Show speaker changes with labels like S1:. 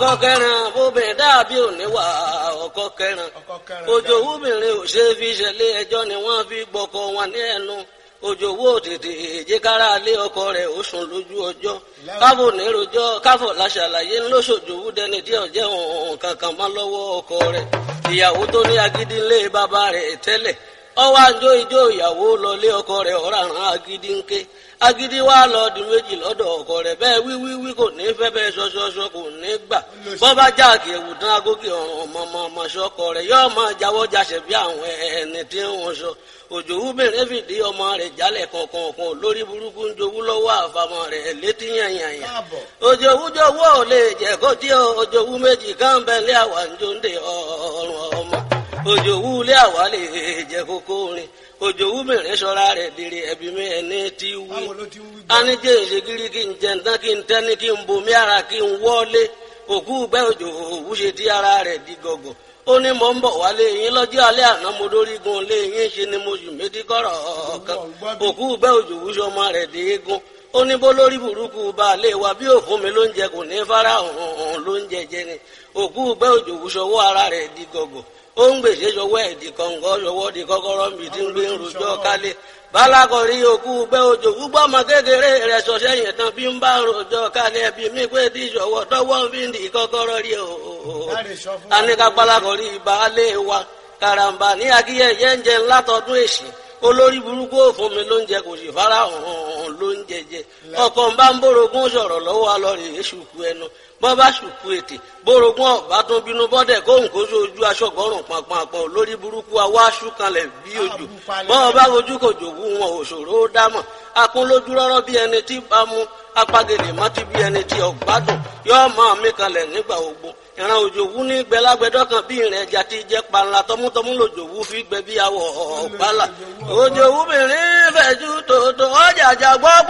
S1: ọkọ kẹrin obìnrin dàbí òníwà ọkọ kẹrin
S2: ọkọ kẹrin
S1: òjò wúbìnrin ò ṣe fi ṣẹlẹ̀ ẹjọ́ ni wọ́n fi gbọkọ wọn ní ẹnu òjò wó tètè èjìkára lé ọkọ rẹ̀ ó sùn lójú ọjọ́ káfò nírojọ́ káfò láṣàlàyé ńlọsọjòwú dẹni tí ọjẹ òun kankan mọ́ lọ́wọ́ ọkọ rẹ̀ ìyàwó tó ní agídí ńlé bàbá rẹ̀ tẹ́lẹ̀ ọwọ́ àjọ ìjọ ìyàwó lọlé ọkọ rẹ̀ ọ̀ràn agídí ńké agídí wa lọ di méjì lọ́dọ̀ ọkọ rẹ̀ bẹ́ẹ̀ wíwíwí kò ní fẹ́ bẹ́ẹ̀ ṣọṣọṣọ kò ní gbà bọ́bá jáàkì ewu tán agókè ọ̀ràn ọmọọmọ ṣọkọ rẹ̀ yóò máa jáwọ́ jáṣẹ̀ bí àwọn ẹni tí wọ́n sọ òjò wúbẹ̀rẹ̀ fìdí ọmọ rẹ̀ jálẹ̀ kankan kan lórí burúkú ń jowú lọ́wọ́ àfàmọ́ rẹ̀ létí yànyànyàn
S2: káàbọ̀
S1: òjò wújọwọ́ ò lè jẹ́ kó tí òjò wú méjì káńbẹ́lẹ́ àwa ń jóńdè ọ̀rùn ọmọ òjò wú lé àwa lè jẹ́ kókó rin òjò wúbẹ̀rẹ̀ sọ́ra rẹ̀ dèrè ẹ̀bí mi ẹni tí wí
S2: báwo ló ti ń wí gbọ́
S1: anijẹ́ ìṣègìrì kí n jẹ ǹtán kí n tẹ́ni kí n bomi ara kí n wọ́lé òkú gbẹ́ òjò òwú ṣe tí ara rẹ̀ di gọ̀gọ̀ ó ní mò ń bọ̀ wálé yín lọ́jọ́ alẹ́ àná mo dórí gun lé yín ṣe ni mo yù méjì kọ́rọ̀ kan òkú gbẹ́ òjò òwú ṣọmọ rẹ̀ dé eégún ó ní bó lórí burúkú baálé wa bí òfun mi ló ń jẹ kò ní fara hàn ló ń jẹjẹ ni òkú gbẹ́ òjò òwú ṣọwọ́ ara rẹ̀ di gọ̀gọ̀ ó ń gbèsè ṣọwọ́ ẹ̀ di kọ̀ǹgọ́ ṣọwọ́ di kọ́kọ́rọ́ mi tí ń gbé ń rojọ́ kálé balakọ̀rí òkú gbẹ́ òjò gbúgbọ́ ọmọ kékeré rẹ̀ sọ sẹ́yìn tán bí ń bá rojọ́ kálẹ̀ bí mi pé tí ìṣọwọ́ tọwọ́ fi ń di kọ́kọ́rọ́ rí o.
S2: láre sọ fún wa
S1: anika balakọ̀rí baálé wa karamba ní akíyẹyẹ ń jẹ ńlá tọdún èsì olórí burúkú òfun mi ló ń jẹ kò sì fara hàn ló ń jẹjẹ ọkọ ń bá ń bórogún sọ̀rọ̀ lọ́wọ́ alọrẹ èṣùkú ẹnu bọ́ bá ṣùkú ètè bórogún ọ̀bá tó bínú bọ́dẹ̀ kóhùn kó sójú aṣọ́gọ́rùn pàpàpọ̀ lórí burúkú awáṣú kanlẹ̀ bí ojú bọ́ bá ojú kò jòwú wọn òṣòro ó dámọ̀ akún lójú rọ́rọ́ bí ẹni tí bá mú apagèlè mọ́tí bí ẹni tí ọ̀gbádùn yóò máa mí kanlẹ̀ nígbà ogbó ìran òjòwú ní gbẹlágbẹdọ kan bí ìrìn ẹja ti jẹ panla tọmútọmú lòjòwú fi gbẹ bí awọ ọgbàlà òjòwú mìíràn fẹjú tòótọ́ ọjà àjà gbọ́